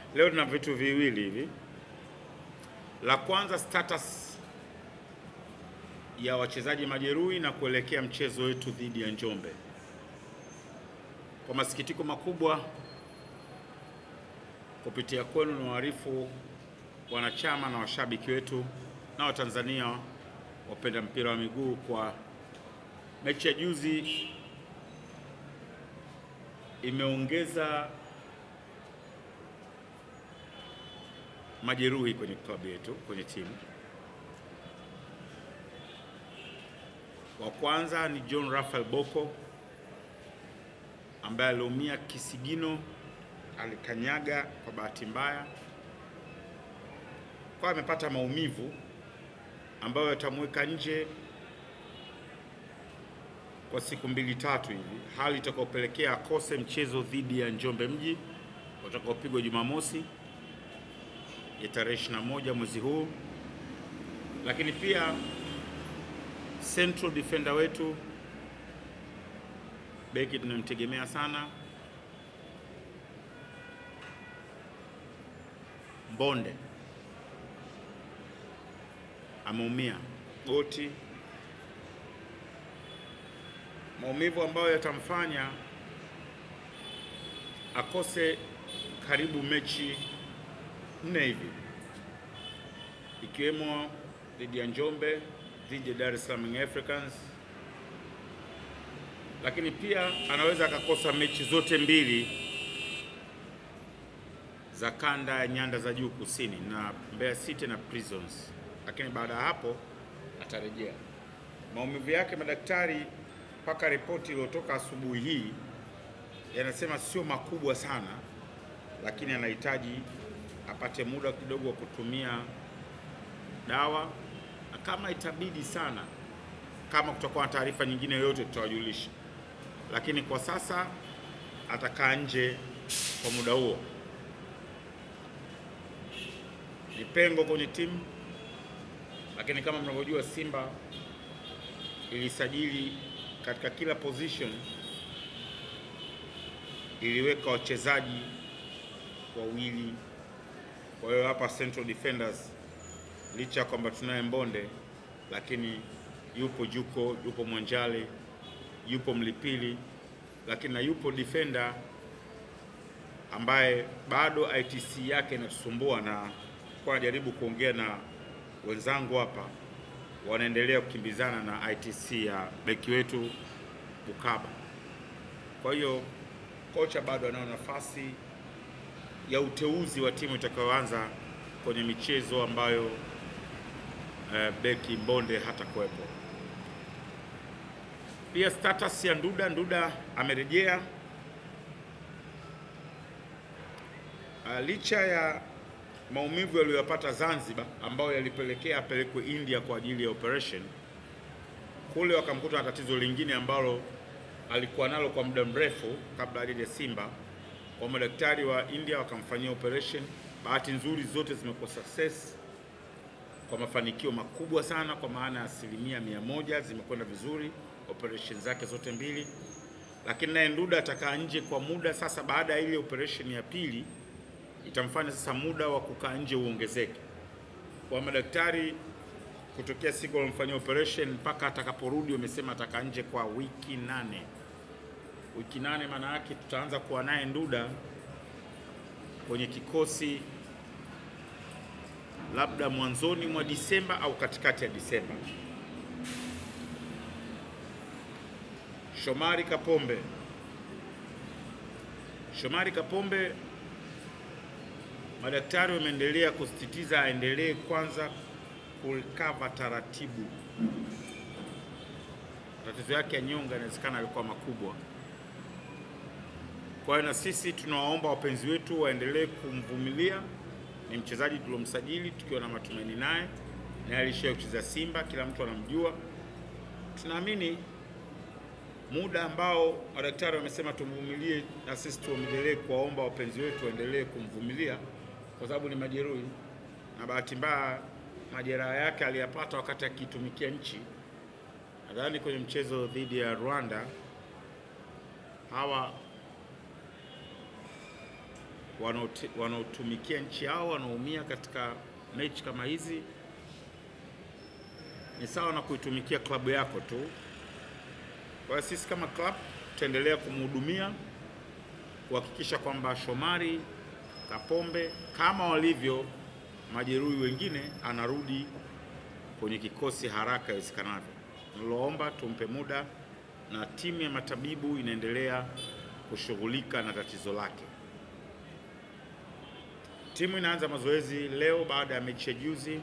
Leo tuna vitu viwili hivi. La kwanza status ya wachezaji majeruhi na kuelekea mchezo wetu dhidi ya Njombe. Kwa masikitiko makubwa, kupitia kwenu na waarifu wanachama na washabiki wetu na Watanzania wapenda mpira wa miguu, kwa mechi ya juzi imeongeza majeruhi kwenye klabu yetu, kwenye timu. Wa kwanza ni John Raphael Boko ambaye aliumia kisigino, alikanyaga kwa bahati mbaya, kwa amepata maumivu ambayo yatamweka nje kwa siku mbili tatu hivi, hali itakayopelekea akose mchezo dhidi ya Njombe Mji utakaopigwa Jumamosi ya tarehe 21 mwezi huu. Lakini pia central defender wetu beki tunamtegemea sana Mbonde ameumia goti, maumivu ambayo yatamfanya akose karibu mechi nne hivi ikiwemo dhidi ya Njombe, dhidi ya Dar es Salaam Young Africans, lakini pia anaweza akakosa mechi zote mbili za kanda ya nyanda za juu kusini na Mbeya City na Prisons, lakini baada ya hapo atarejea. Maumivu yake madaktari, mpaka ripoti iliyotoka asubuhi hii yanasema sio makubwa sana, lakini anahitaji apate muda kidogo wa kutumia dawa, na kama itabidi sana, kama kutakuwa na taarifa nyingine yoyote tutawajulisha, lakini kwa sasa atakaa nje kwa muda huo. Ni pengo kwenye timu, lakini kama mnavyojua, Simba ilisajili katika kila position, iliweka wachezaji wawili kwa hiyo hapa central defenders, licha ya kwamba tunaye Mbonde, lakini yupo Juko, yupo Mwanjale, yupo Mlipili, lakini na yupo defender ambaye bado ITC yake inatusumbua, na kwa najaribu kuongea na wenzangu hapa, wanaendelea kukimbizana na ITC ya beki wetu Bukaba. Kwa hiyo kocha bado anao nafasi ya uteuzi wa timu itakayoanza kwenye michezo ambayo eh, beki Mbonde hata kuwepo. Pia status ya Nduda, Nduda amerejea uh, licha ya maumivu yaliyopata Zanzibar ambayo yalipelekea apelekwe India kwa ajili ya operation. Kule wakamkuta na tatizo lingine ambalo alikuwa nalo kwa muda mrefu kabla ya Simba kwa madaktari wa India wakamfanyia operation. Bahati nzuri zote zimekuwa success kwa mafanikio makubwa sana, kwa maana ya asilimia mia moja zimekwenda vizuri operation zake zote mbili, lakini naye Nduda atakaa nje kwa muda sasa. Baada ya ile operation ya pili, itamfanya sasa muda wa kukaa nje uongezeke kwa madaktari. Kutokea siku walomfanyia operation mpaka atakaporudi, wamesema atakaa nje kwa wiki nane wiki nane maana yake tutaanza kuwa naye Nduda kwenye kikosi labda mwanzoni mwa Disemba au katikati ya Disemba. Shomari Kapombe, Shomari Kapombe, madaktari wameendelea kusisitiza aendelee kwanza kukava taratibu. Matatizo yake ya nyonga inawezekana alikuwa makubwa kwa hiyo na sisi tunawaomba wapenzi wetu waendelee kumvumilia. Ni mchezaji tuliomsajili tukiwa na matumaini naye, naye alishawahi kucheza Simba, kila mtu anamjua. Tunaamini muda ambao madaktari wamesema tumvumilie, na sisi tuendelee kuwaomba wapenzi wetu waendelee kumvumilia, kwa sababu ni majeruhi, na bahati mbaya majeraha yake aliyapata wakati akiitumikia nchi. Nadhani kwenye mchezo dhidi ya Rwanda hawa wanaoti- wanaotumikia nchi yao wanaumia katika mechi kama hizi, ni sawa na kuitumikia klabu yako tu. Kwa hiyo sisi kama club tutaendelea kumhudumia kuhakikisha kwamba Shomari Kapombe kama walivyo majeruhi wengine anarudi kwenye kikosi haraka iwezekanavyo. Niloomba tumpe muda na timu ya matabibu inaendelea kushughulika na tatizo lake. Timu inaanza mazoezi leo baada ya mechi ya juzi.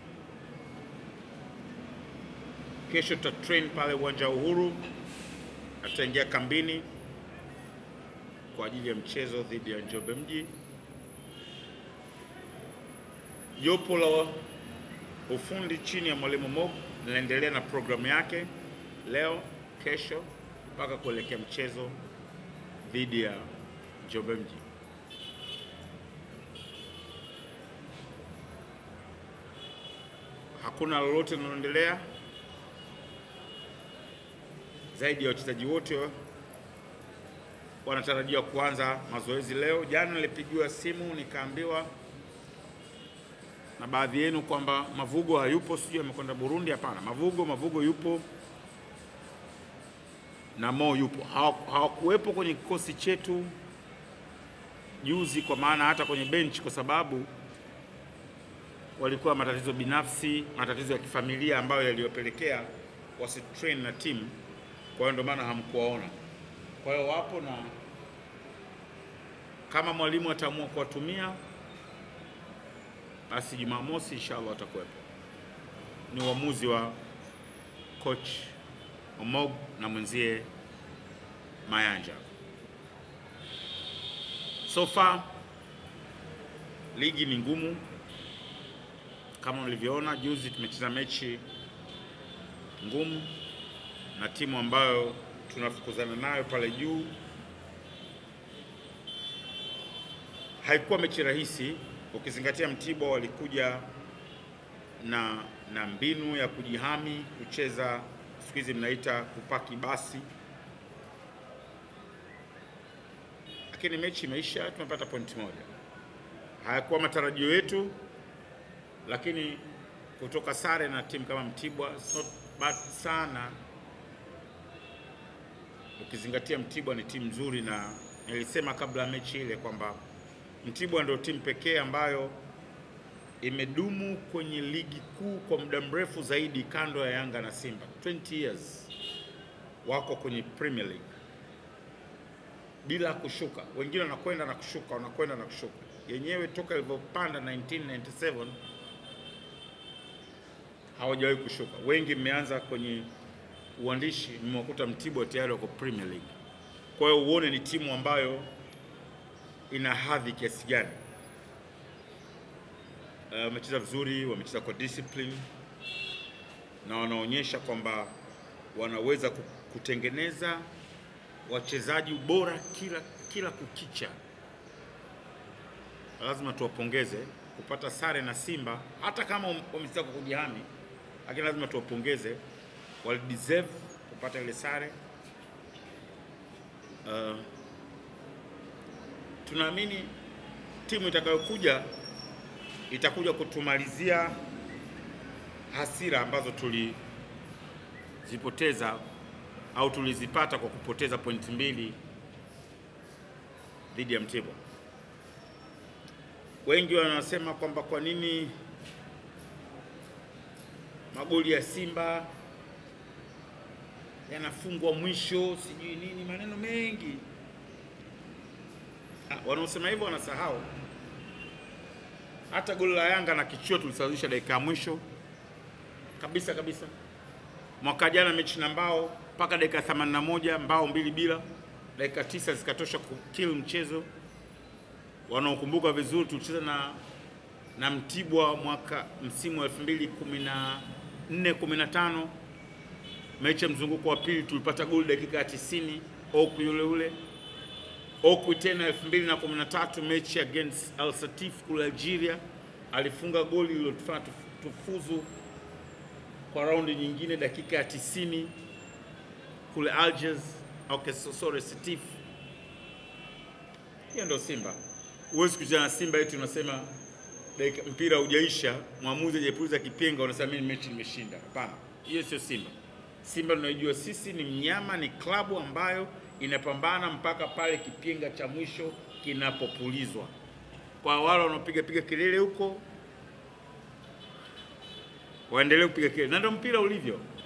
Kesho tuta train pale uwanja wa Uhuru na tutaingia kambini kwa ajili ya mchezo dhidi ya Njombe Mji. Jopo la ufundi chini ya mwalimu Mob linaendelea na programu yake leo, kesho mpaka kuelekea mchezo dhidi ya Njombe Mji. Hakuna lolote linaloendelea zaidi ya wachezaji wote wanatarajiwa kuanza mazoezi leo. Jana nilipigiwa simu nikaambiwa na baadhi yenu kwamba Mavugo hayupo, sijui amekwenda Burundi. Hapana, Mavugo Mavugo yupo na Mo yupo. Hawa- Hawakuwepo kwenye kikosi chetu juzi, kwa maana hata kwenye benchi, kwa sababu walikuwa matatizo binafsi, matatizo ya kifamilia ambayo yaliyopelekea wasitrain na timu. Kwa hiyo ndio maana hamkuwaona. Kwa hiyo wapo na kama mwalimu ataamua kuwatumia basi Jumamosi inshallah watakuwepo. Ni uamuzi wa coach Omog na mwenzie Mayanja. So far ligi ni ngumu kama mlivyoona juzi, tumecheza mechi ngumu na timu ambayo tunafukuzana nayo pale juu. Haikuwa mechi rahisi ukizingatia Mtibwa walikuja na na mbinu ya kujihami, kucheza siku hizi mnaita kupaki basi, lakini mechi imeisha, tumepata pointi moja. Hayakuwa matarajio yetu, lakini kutoka sare na timu kama Mtibwa it's not bad sana, ukizingatia Mtibwa ni timu nzuri, na nilisema kabla ya mechi ile kwamba Mtibwa ndio timu pekee ambayo imedumu kwenye ligi kuu kwa muda mrefu zaidi kando ya Yanga na Simba. 20 years wako kwenye Premier League bila kushuka. Wengine wanakwenda na kushuka, wanakwenda na kushuka. Yenyewe toka ilivyopanda 1997 hawajawahi kushuka. Wengi mmeanza kwenye uandishi, mmewakuta Mtibwa tayari wako Premier League. Kwa hiyo uone ni timu ambayo ina hadhi kiasi gani. Uh, wamecheza vizuri, wamecheza kwa discipline na wanaonyesha kwamba wanaweza ku- kutengeneza wachezaji bora kila kila kukicha. Lazima tuwapongeze kupata sare na Simba, hata kama wam- wamecheza kwa kujihami, lakini lazima tuwapongeze, walideserve kupata ile sare. Uh, tunaamini timu itakayokuja itakuja kutumalizia hasira ambazo tulizipoteza au tulizipata kwa kupoteza pointi mbili dhidi ya Mtibwa. Wengi wanasema kwamba kwa nini magoli ya Simba yanafungwa mwisho, sijui nini, maneno mengi. Ah, wanaosema hivyo wanasahau hata goli la Yanga na kichwa tulisawazisha dakika ya mwisho kabisa kabisa. Mwaka jana mechi na Mbao mpaka dakika 81 Mbao mbili bila, dakika tisa zikatosha kukill mchezo. Wanaokumbuka vizuri tulicheza na na Mtibwa mwaka msimu wa 2014 15 mechi ya mzunguko wa pili tulipata goli dakika ya 90 Oku yule ule Okwi tena 2013 mechi against Al Satif kule Algeria alifunga goli lililotufanya tuf- tufuzu kwa raundi nyingine dakika ya 90 kule Algiers. Okay, so, sorry Satif. Hiyo ndio Simba. huwezi kucheza na Simba eti unasema dakika mpira hujaisha, mwamuzi hajapuliza kipenga, unasema mimi mechi nimeshinda. Hapana, hiyo sio Simba. Simba tunaijua sisi ni mnyama, ni klabu ambayo inapambana mpaka pale kipenga cha mwisho kinapopulizwa. Kwa wale wanaopiga piga kelele huko, waendelee kupiga kelele, na ndio mpira ulivyo.